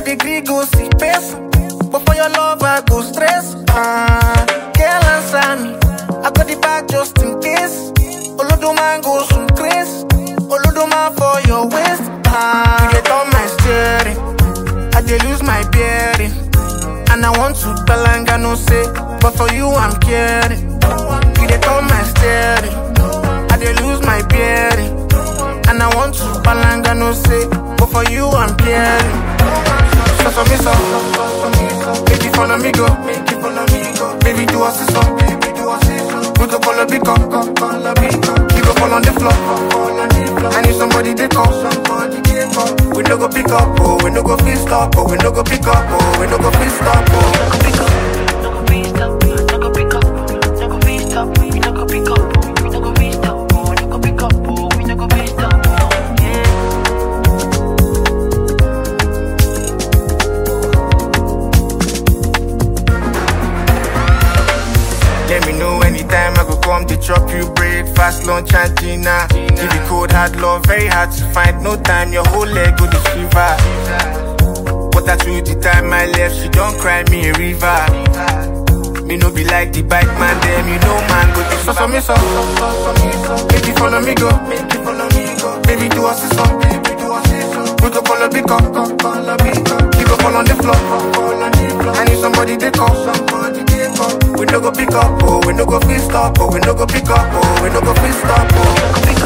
degree go see person. But for your love, I go stress. Ah, girl, answer me. I got the bag just in case. Olodoman go some grace. Olodoman for your waist. Ah, you get on my steering. I dey lose my bearing. And I want to balanga no say. But for you, I'm caring. You dey turn my steering. I dey lose my bearing. And I want to balanga no say. But for you, I'm caring. So for me, so Baby, follow me, go. Baby, do us this one. We go follow big up. We go fall on the floor. I need somebody to call. We no go pick up, oh, we no go feel stop, oh, we no go pick up, oh, we no go feel stop, oh. pick up, no go be stop, no go pick up, no go be stop, we no go pick up, we no go be stop, oh, no go pick up, oh, we no go be stop, oh, yeah. Let me know anytime I go come to chop you breakfast, lunch and dinner. Give you cold hard love, very hard to find. No time, your whole leg go to shiver. But I through the time I left, she don't cry me a river. Me no be like the bike man, them you know man go this so for me so. Baby follow me go, baby do us this one. We go follow big up, we go fall on the floor. I need somebody to call. We no go pick up, oh, we no go feel stop, oh, we no go pick up, oh, we no go feel stop, oh.